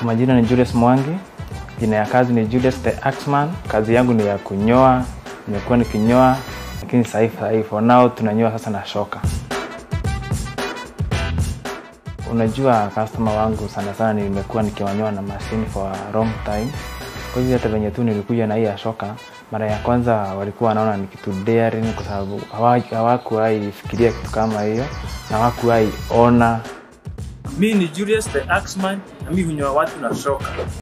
Kwa majina ni Julius Mwangi, jina ya kazi ni Julius the Axman. Kazi yangu ni ya kunyoa, nimekuwa nikinyoa, lakini sasa hivi sasa hivi for now tunanyoa sasa na shoka. Unajua customer wangu sana sana nimekuwa nikiwanyoa na mashine for a long time. Kwa hivyo hata venye tu nilikuja na hii ya shoka, mara ya kwanza walikuwa wanaona ni kitu daring kwa sababu hawa- hawakuwahi fikiria kitu kama hiyo na hawakuwahi ona Mi ni Julius the Axman na mi hunyoa watu na shoka.